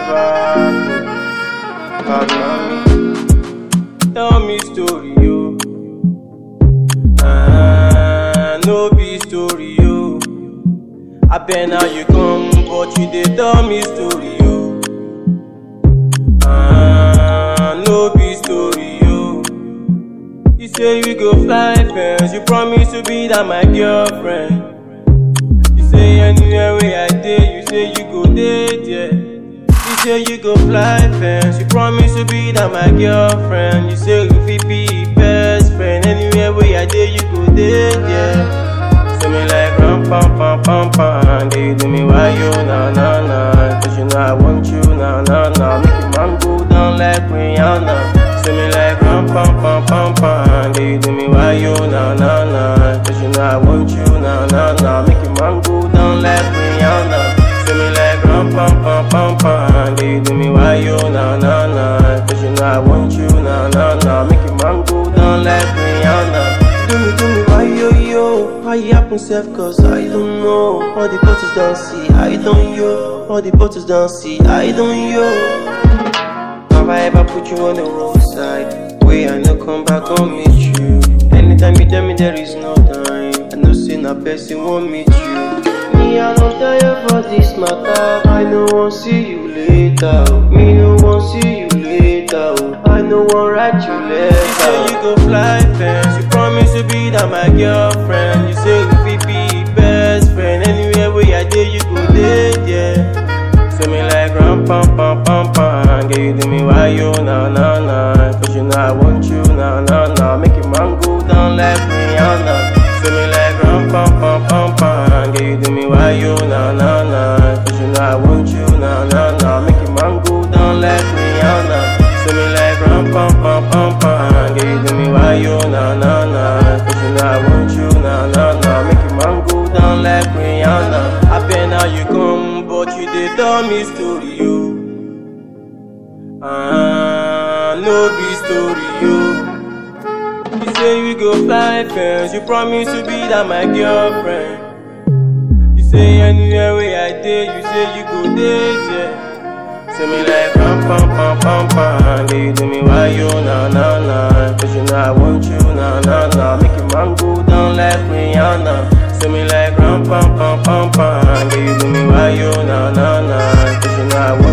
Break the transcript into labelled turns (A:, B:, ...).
A: bad. Bad mommy. Tell me story, yo. Ah, no be story, yo. I bet now you come, but you dey tell me story, yo. Ah, no be story, yo. You say you go fly fence, you promise to be that my girlfriend. You say anywhere where I dey, you say you go dey there. You say you go fly fence, you promise to be that my girlfriend. You say you fit be best friend, anywhere where I dey, you go dey there. Say me like ram pam pam pam pam, girl you do me why you na na na, cause you know I want you na na na, make your man go down like Rihanna. Say me like ram pam pam pam pam, girl you do me why you na na na, cause you know I want you na na na, make your man go down like Rihanna. Say me like ram pam pam pam pam, girl you do me why you na na na, cause you know I want you na na na, make your man go down like Rihanna. Do me, do me, why yo yo? Why it happen self? Cause I don't know. All the bottles don't see, I don't yo. All the bottles don't see, I don't yo. Have I ever put you on the roadside? Way I no come back on meet you. Anytime you tell me there is no time, I know say na person won't meet you. Me I don't tire for this matter. I no want see you later. oh. Me no want see you later. oh. I no want write you letter. You say you go fly fence. You promise to be that my girlfriend. You say we fit be best friend. Anywhere where I dey, you go dey there. Say me like ram pam pam pam pam Girl you do me why you na na na Cause you know I want you na na na Make your man go down like Rihanna Say me like ram pam pam pam pam Girl you do me why you na na na Cause you know I want you na na na Make your man go down like Rihanna Say me like ram pam pam pam pam Girl you do me why you na na na Cause you know I want you na na na Make your man go down like Rihanna I bet now you come but you dey tell me story yo Ah, no be story yo You say we go fly fence You promise to be that my girlfriend You say anywhere where I dey You say you go dey there Say me like pam pam pam pam pam Girl you do me why you na na na Cause you know I want you na na na Make your man go down like Rihanna Say me like ram pam pam pam pam Girl you do me why you na na na Cause you know I want